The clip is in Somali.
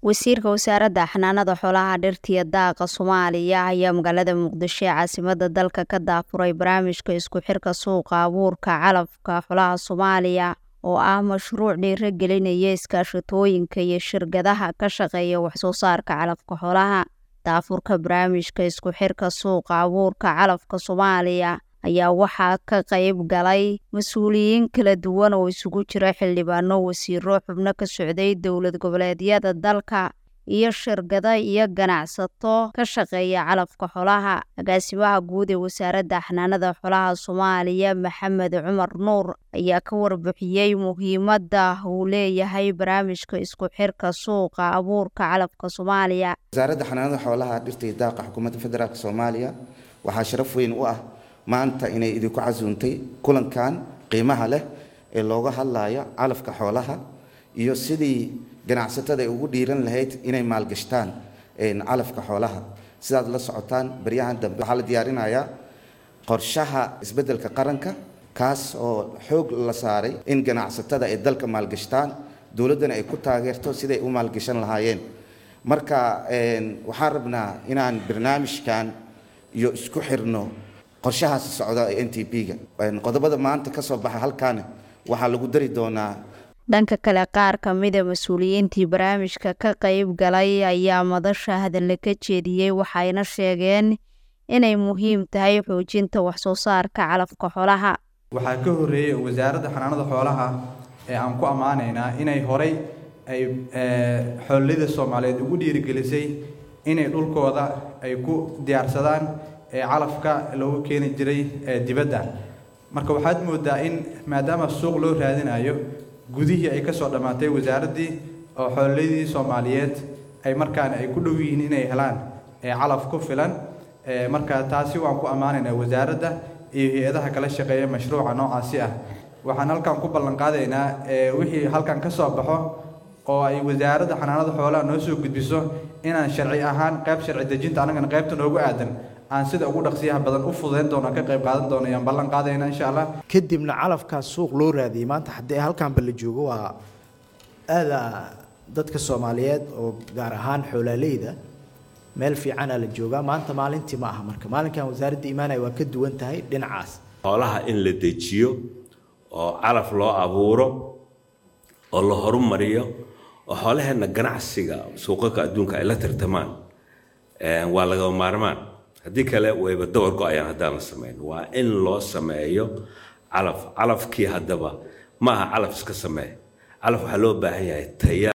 wasiirka wasaaradda xanaanada xoolaha dhirta iyo daaqa soomaaliya ayaa magaalada muqdisho ee caasimada dalka ka daafuray barnaamijka isku xirka suuqa abuurka calafka xoolaha soomaaliya oo ah mashruuc dhiiragelinaya iskaashatooyinka iyo shirkadaha ka shaqeeya waxsoo saarka calafka xoolaha daafurka barnaamijka isku xirka suuqa abuurka calafka soomaaliya ayaa waxaa ka qayb galay mas-uuliyiin kala duwan oo isugu jira xildhibaano wasiiro xubno ka socday dowlad goboleedyada dalka iyo shirkado iyo ganacsato ka shaqeeya calafka xoolaha agaasimaha guud ee wasaaradda xanaanada xoolaha soomaaliya maxamed cumar nuur ayaa ka warbixiyey muhiimadda uu leeyahay barnaamijka isku xirka suuqa abuurka calafka soomaaliya wasaaradda xanaanada xoolaha dhirta iyo daaqa xukuumadda federaalk soomaaliya waxaa sharaf weyn u ah maanta inay idinku casuuntay kulankan qiimaha leh ee looga hadlayo calafka xoolaha iyo sidii ganacsatada ay ugu dhiiran lahayd inay maalgashtaan calafka xoolaha sidaad la socotaan baryahan dambe waxaa la diyaarinayaa qorshaha isbeddelka qaranka kaas oo xoog la saaray in ganacsatada ay dalka maalgashtaan dowladdana ay ku taageerto siday u maalgashan lahaayeen marka waxaan rabnaa inaan barnaamijkan iyo isku xirno qorshahaasi socda ee n t p-ga qodobada maanta ka soo baxa halkaana waxaa lagu dari doonaa dhanka kale qaar ka mida mas-uuliyiintii barnaamijka ka qayb galay ayaa madasha hadalla ka jeediyey waxayna sheegeen inay muhiim tahay xoojinta waxsoo saarka calafka xoolaha waxaa ka horreeyey wasaaradda xanaanada xoolaha ee aan ku ammaanaynaa inay horay ay xoolida soomaaliyeed ugu dhiirigelisay inay dhulkooda ay ku diyaarsadaan calafka loogu keeni jiray dibadda marka waxaad moodaa in maadaama suuq loo raadinayo gudihii ay kasoo dhammaatay wasaaraddii oo xoolladii soomaaliyeed ay markaana ay ku dhow yihiin inay helaan calaf ku filan marka taasi waan ku ammaanaynaa wasaaradda iyo hay-adaha kala shaqeeya mashruuca noocaasi ah waxaan halkan ku ballan qaadaynaa wixii halkan ka soo baxo oo ay wasaaradda xanaanada xoolaha noo soo gudbiso inaan sharci ahaan qayb sharci dejinta annagana qaybta noogu aadan aan sida ugu dhaqsiyaha badan u fududayn doono ka qayb qaadan doono ayaan ballan qaadayna insha allah kadibna calafkaas suuq loo raadiyey maanta haddii halkaanba la joogo waa aada dadka soomaaliyeed oo gaar ahaan xoolaaleyda meel fiicana la joogaa maanta maalintii ma aha marka maalinkan wasaaradda imaanaya waa ka duwan tahay dhinacaas xoolaha in la dejiyo oo calaf loo abuuro oo la horumariyo oo xoolaheenna ganacsiga suuqaka adduunka ay la tartamaan waa lagaba maarmaan haddii kale wayba dawar go-ayaan haddaan la samayn waa in loo sameeyo calaf calafkii haddaba ma aha calaf iska samee calaf waxaa loo baahan yahay taya